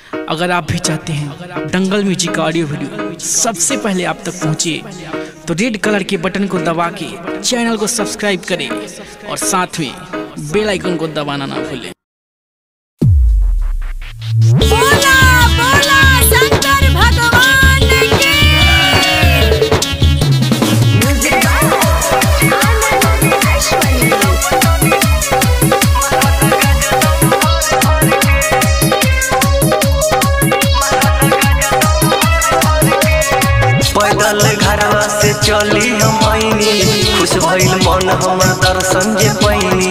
अगर आप भी चाहते हैं दंगल म्यूजिक का ऑडियो वीडियो सबसे पहले आप तक पहुंचे तो रेड कलर के बटन को दबा के चैनल को सब्सक्राइब करें और साथ में बेल आइकन को दबाना ना भूलें बोला बोला शंकर भगवान की पैदल घरवा से चली हम आईनी खुश भइल मन हमर दर्शन जे पैनी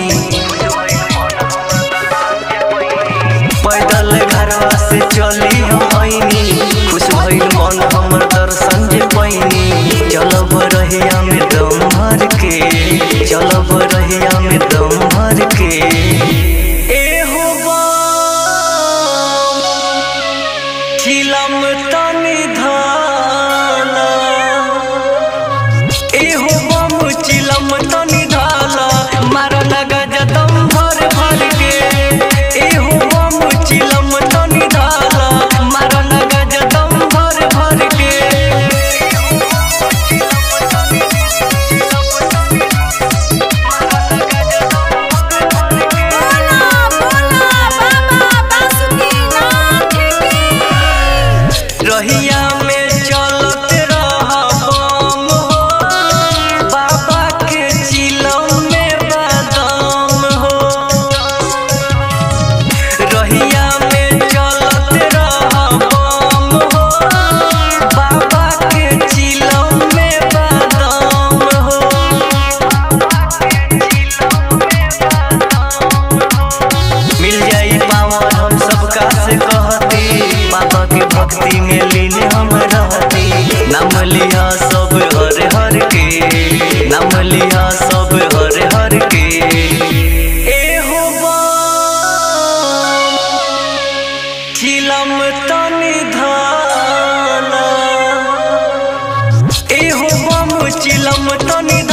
पैदल घरवा से चली हम आईनी खुश भइल मन हमर दर्शन जे पैनी चलब रहिया में दम भर के चलब रहिया में दम भर के एहो बम चिलम तनि धाला एहो बम चिलम तनि धाला मारल गजदम भर भर के एहो बम चिलम तनि धाला मारल गजदम भर भर के बोला बोला बाबा बासुकीनाथ की रहिया में चलत रहा बम हो बाबा के चिलम में बादाम हो रहिया में चलत रहा बम हो बाबा के चिलम में बादाम हो मिल जाई पावर हम सबका से कहती बाबा के भक्ति में लीन हम रहती नाम लिया सब हर हर के नाम लिया सब हर हर के एहो बम चिलम तनि धाला एहो बम चिलम तनि